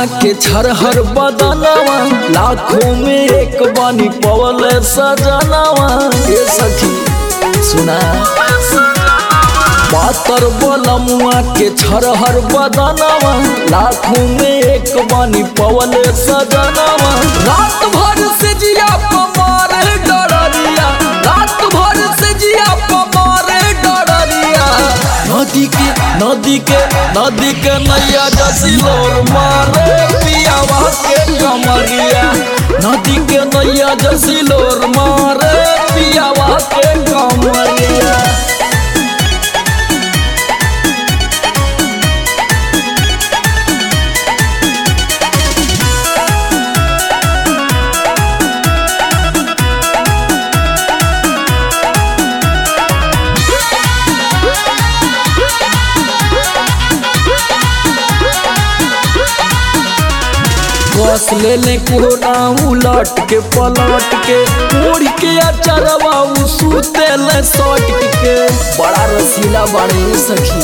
के छरहर बदनवा लाखों में एक बानी पवल सजनवा ए सखी सुना पातर बलमुआ के छरहर बदनवा लाखों में एक बानी पवल सजनवा रात भर से जिया पमार डरिया रात भर से जिया पमार डरिया नदी के नदी के नदी के नैया जसिलोर मारे पियावा के कमरिया नदी के नैया जसिलोर मारे पियावा के कमरिया बस ले ले कोना उलट के पलट के मोड़ के अचरवा उ सूते ले सट के बड़ा रसीला बड़े सखी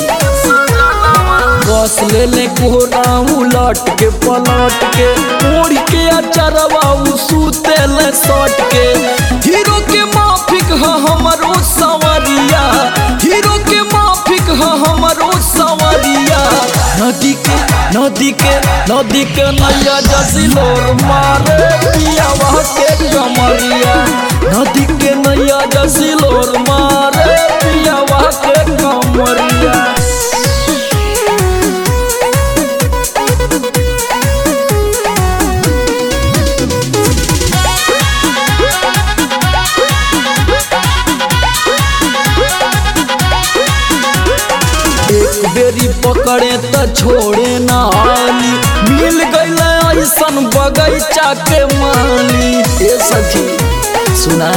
बस ले ले कोना उलट के पलट के मोड़ के अचरवा उ सूते ले सट के हीरो के माफिक ह हमरो सवरिया हीरो के माफिक ह हमरो सवरिया नदी के नदी के नदी के नैया जसिलोर मारे पियावा के कमरिया नदी के नैया जसिलोर मारे पियावा के कमरिया एक बेरी पकड़े त छोड़े ना आली मिल गईल ऐसन बगैचा के माली ए सखी सुना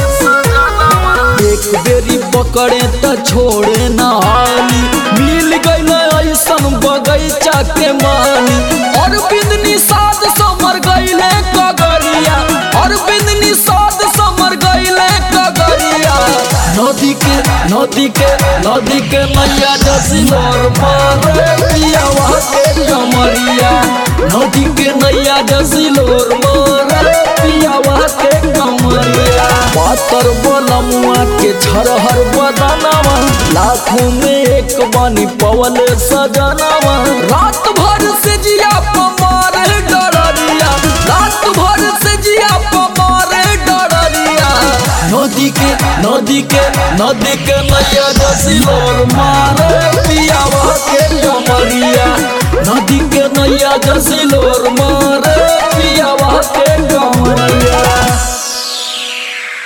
एक बेरी पकड़े त छोड़े ना आली मिल गईल ऐसन बगैचा के माली और बिंदनी साध समर गईले कगरिया और बिंदनी साध समर गईले कगरिया नदी के नदी के नदी के मैया जसिलोर मारे पियावा के कमरिया नदी के नैया जसिलोर मारे पियावा के कमरिया पातर बलमुआ के छरहर बदनवा लाखों में एक बानी पवल सजनवा रात भर से जिया पमार डरिया रात भर से जिया पमार डरिया नदी के नदी के नदी के नैया जसिलोर मारे पियावा के कमरिया नदी के नैया जसिलोर मारे